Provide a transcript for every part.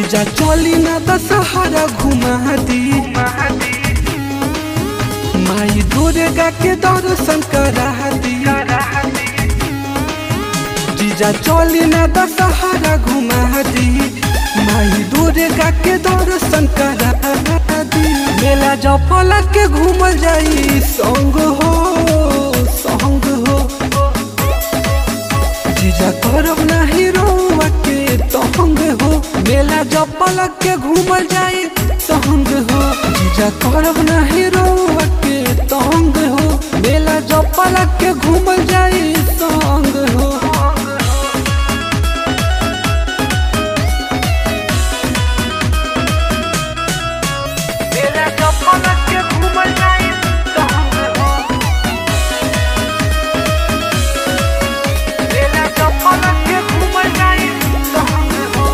जीजा चली ना दशहरा घुमा दी माई दुर्गा के दर्शन करा दी जीजा चली ना दशहरा घुमा दी माई दुर्गा के दर्शन करा दी मेला जफल के घूमल जाई संग हो संग हो जीजा करब नाही रोवा के तहंग हो मेला जपल के घूमल जाई संग हो जीजा करब नाही रोवा के तहंग हो मेला जपल के घूमल जाई संग हो मेरा जपल के घूमल जाई संग हो मेरा जपल के घूमल जाई संग हो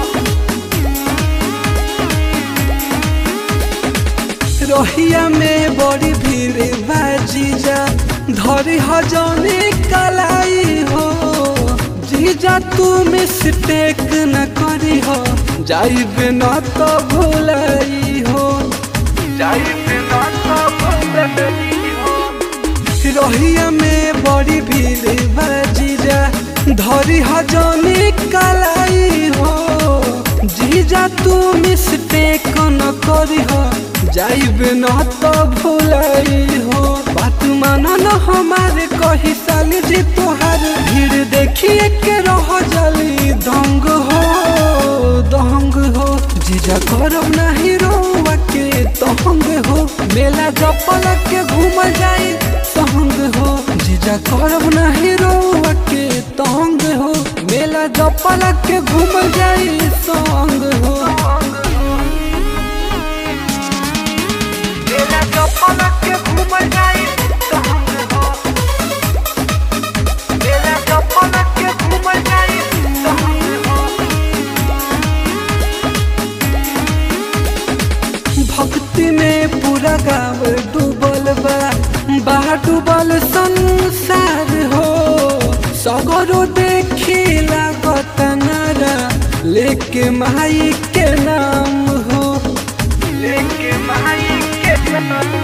रहिया में बड़ी भीड़ बा जीजा धरी हजौनी कलाई हो जीजा तू मिस्टेक न करी हो जाइबे न तो भुलाई हो जाई बिना सब बदली हो रहिया में बड़ी भीड़ बा जीजा धरी हजौनी कलाई हो जीजा तू मिस्टेक न करी हो जाइबे न तो भुलाई हो बात मानो न हमारे कही साली जी तोहार भीड़ देखिए के रह जली दंग हो दंग हो जीजा करब नहीं रोवा के तहंग हो मेला जपल के घूम जाई संग हो जीजा करब नहीं रोवा के तहंग हो मेला जपल के घूम जाई संग हो मेरा जपल के घूमल जाई संग हो मेरा जपल के घूमल जाई संग हो भक्ति में पूरा गाँव डूबल बा बा डूबल संसार हो सगरो देखी लागत नारा लेके माई के नाम हो लेके माई के नाम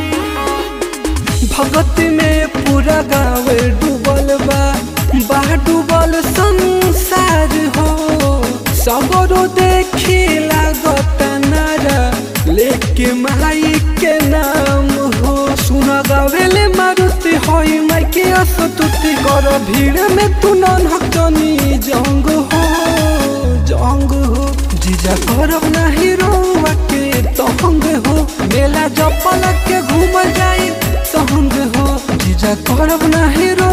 भगत में पूरा गाँव डूबल बा बा डूबल संसार हो सगरो देखी लागत नारा लेके माई के नाम हो सुन गावेले मारुति होई माई के असतुति कर भीड़ में तू नन्हक जनी जंग हो जंग हो जीजा करब नाही रोवा के तहंग हो मेला जपल के घूम जाई संग हो जीजा करब नाही रो